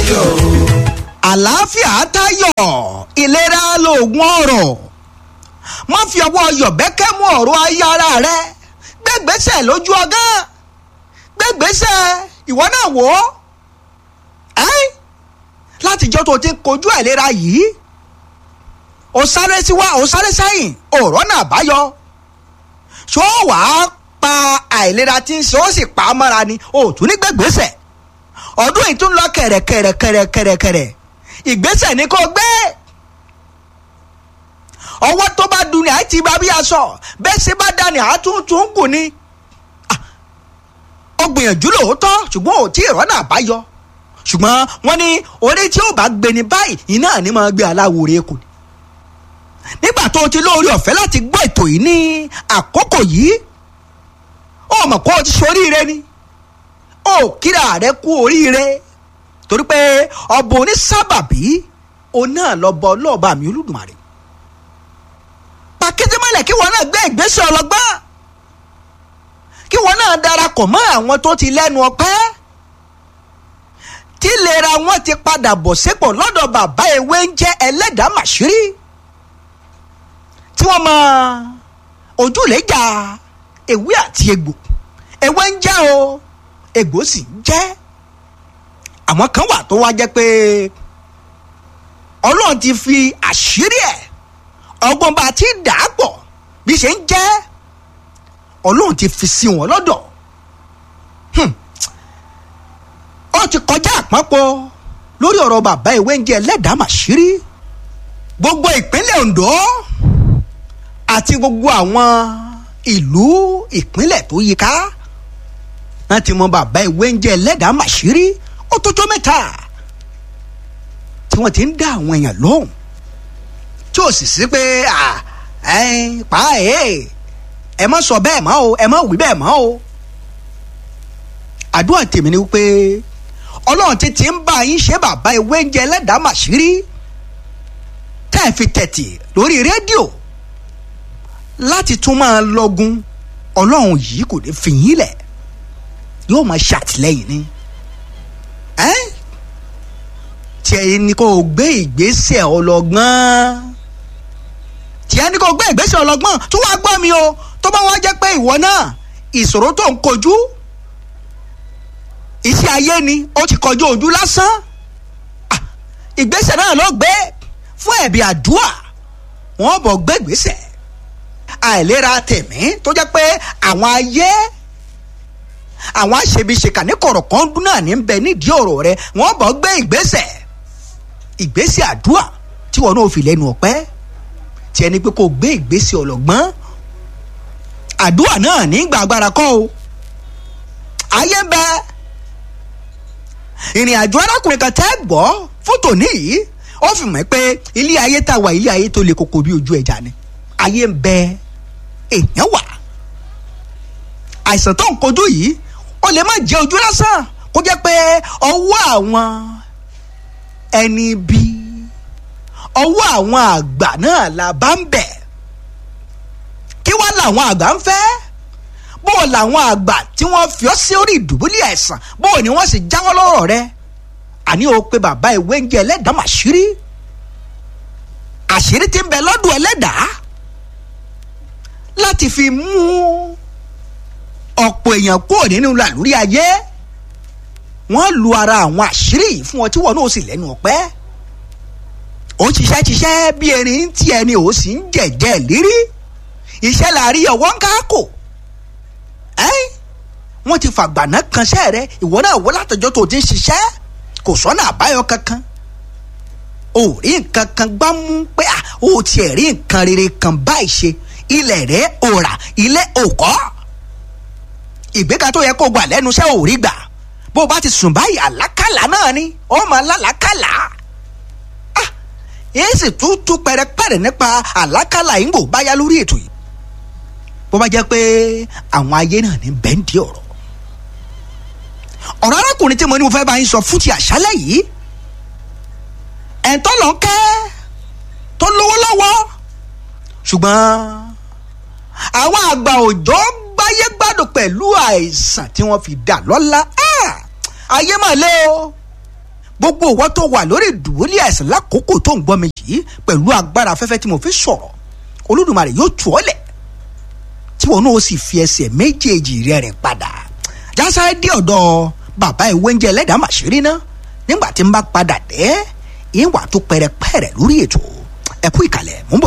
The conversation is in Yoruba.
ayọ̀ o. àlàáfíà tayọ̀ ìlera lóògùn ọ̀rọ̀ má fi ọwọ́ yọ̀bẹ́kẹ́ mú ọ̀rọ̀ ayé ara rẹ gbẹ́gbẹ́sẹ̀ lójú ọgán gbẹ́gbẹ́sẹ̀ ìwọ náà wò ó ẹ́ látijọ́ tó ti ń kojú àìlera yìí ó sáré síwá ó sáré sẹ́yìn ọ̀rọ̀ náà báyọ ṣó wàá pa àìlera tí ń ṣe ó sì pa á mọ́ra ni ó tún ní gbẹ́gbẹ́sẹ̀ ọdún yìí tún lọ kẹ̀rẹ̀kẹ̀rẹ̀kẹ̀rẹ̀kẹ̀rẹ̀ ìgbésẹ̀ ni kò gbé ọwọ́ tó bá dun ni àti bá bí aṣọ bẹ́ẹ̀ ṣe bá dání àtúntún kù ni ó gbìyànjú lóòótọ́ ṣùgbọ́n ò tí ì rọ́nà àbáyọ ṣùgbọ́n wọ́n ní orí tí ó bá gbé ní báyìí iná ni máa gbé aláwo rẹ̀ kù nígbà tó o ti lóore ọ̀fẹ́ láti gbọ́ ètò yìí ní àkókò yìí ó mọ̀ kó o ti ṣoríire ni ó kíra rẹ kú oríire torí pé ọba onísábàbí òun náà lọ bọ ọlọ́ọ̀bá mi olódùmarè pàkítímọ́lẹ̀ kí wọn náà gbé ìgbésẹ̀ ọlọ́gbọ́n kí wọn náà darapọ̀ mọ́ àwọn tó ti lẹ́nu ọpẹ́ tí ìlera wọn ti padà bọ̀ sípò lọ́dọ̀ bàbá ewé ń jẹ́ ẹlẹ́dàá màṣírí tí wọ́n mọ ojúlẹ̀jà ewé àti egbò ewé ń jẹ́ o egbò sì ń jẹ́ àwọn kan wà tó wá jẹ́ pé ọlọ́run ti fi àṣírí ẹ̀ ọgbọ́n bá ti dà á pọ̀ bí ṣe ń jẹ́ ọlọ́run ti fi sí wọn lọ́dọ̀ ó ti kọjá àpapọ̀ lórí ọ̀rọ̀ bàbá ìwé ń jẹ́ ẹlẹ́dàá màṣírí gbogbo ìpínlẹ̀ Ondo àti gbogbo àwọn ìlú ìpínlẹ̀ tó yíká wọ́n ti mọ bàbá ìwé ń jẹ́ ẹlẹ́dàá màṣírí ó tó tó mẹ́ta tí wọ́n ti ń dá àwọn èèyàn lóhùn tí ò sì sí pé pa ẹ̀ ẹ má sọ bẹ́ẹ̀ mọ́ o ẹ má wí bẹ́ẹ̀ mọ́ o àdúrà tèmi ni wípé ọlọ́run ti ti ń bá yín ṣe bàbá ìwé ń jẹ́ ẹlẹ́dàá màṣírí tá ẹ fi tẹ̀tì lórí rédíò láti tún máa lọ́gun ọlọ́run yìí kò ní fi yín lẹ̀ yóò máa ṣàtìlẹ́yìn ni tiẹ̀ ni kò gbé ìgbésẹ̀ ọlọ́gbọ́n tiẹ̀ ni kò gbé ìgbésẹ̀ ọlọ́gbọ́n tó wàá gbọ́ mi o tó bá wá jẹ́ pé ìwọ náà ìṣòro tó ń kojú iṣẹ́ ayé ni ó ti kọjú ojú lásán ìgbésẹ̀ náà ló gbé fún ẹ̀bí àdúà wọ́n bọ̀ gbé ìgbésẹ̀ àìlera tẹ̀mí tó jẹ́ pé àwọn ayé àwọn aṣebiṣeka ní kọ̀rọ̀kan dún náà ní bẹ nídìí ọ̀rọ̀ rẹ wọ́n bọ̀ gbé ìgbésẹ̀ ìgbésẹ̀ àdúà tí wọn náà fi lẹ́nu ọ̀pẹ́ tí ẹni pé kò gbé ìgbésẹ̀ ọlọ́gbọ́n àdúà náà ní gbàgbára kọ́ o ayé ń bẹ ìrìn àjò arákùnrin kan tẹ́ gbọ́ fótò níyìí ó fi mọ̀ pé ilé ayé tá a wà ilé ayé tó le koko bí ojú ẹja ni ayé ń bẹ èèyàn wà àìsàn tó ń kojú yìí ó lè má jẹ́ ojú lásán kó jẹ́ pé ọwọ́ àwọn ẹni bí ọwọ́ àwọn àgbà náà la bá ń bẹ̀ kí wá làwọn àgbà ń fẹ́ bó o làwọn àgbà tí wọ́n fi ọ́ sí orí ìdùbúlẹ̀ àìsàn bó o ní wọ́n sì jáwọ́ lọ́rọ̀ rẹ àní o pé bàbá ìwé ń jẹ ẹlẹ́dàá màṣírí àṣírí ti ń bẹ lọ́dún ẹlẹ́dàá láti fi mú ọ̀pọ̀ èèyàn kúrò nínú làlúrí ayé wọ́n lu ara àwọn àṣírí yìí fún ọ tí wọ́n náà sì lẹ́nu ọ̀pẹ́ ó ń ṣiṣẹ́ ṣiṣẹ́ bí erin tí ẹni ò sì ń jẹ̀jẹ̀ lérí iṣẹ́ làárí ọwọ́ ń káàkó wọ́n ti fàgbàná kanṣẹ́ rẹ ìwọ náà wọ́n látọjọ́ tó ti ń ṣiṣẹ́ kò sọ́nà àbáyọ kankan o rí nǹkan kan gbá mú pé o tiẹ̀ rí nǹkan rere kan báyìí ṣe ilẹ̀ rẹ̀ ò rà ilé ò kọ́ ìgbéga tó yẹ kó gbà lẹ́nu iṣẹ́ ò rí gbà bó o bá ti sùn báyìí àlákàlà náà ni ó máa lálàákàlà èyí sì tún tún pẹrẹpẹrẹ nípa àlákàlà yìí ń bò báyá lórí ètò yìí bó bá jẹ́ pé àwọn ayé náà ní bẹ́ńdì ọ̀rọ̀ ọ̀rọ̀ arákùnrin tí mo ní mo fẹ́ bá yín sọ fún ti àṣálẹ̀ yìí ẹ̀ńtọ́ lọ kẹ́ tó lówó lọ́wọ́ ṣùgbọ́n àwọn àgbà òjò gbáyé gbádùn pẹ̀lú àìsàn tí wọ́n fi dà lọ́lá ayé mà lé o gbogbo ìwọ tó wà lórí ìdùbúlẹ̀ àìsàn lákòókò tó ń gbọ́ mi yìí pẹ̀lú agbára afẹ́fẹ́ tí mo fi sọ̀rọ̀ olódùmarè yóò tù ọ́ lẹ̀ tí wọn náà ó sì fi ẹsẹ̀ méjèèjì rẹ̀ rìn padà jásáré dé ọ̀dọ̀ bàbá ìwé oúnjẹ ẹlẹ́dàá màṣírí ná nígbà tí n bá padà dé ìwà tó pẹrẹpẹrẹ lórí ètò ẹ̀kú ìkàlẹ̀ mú bọ̀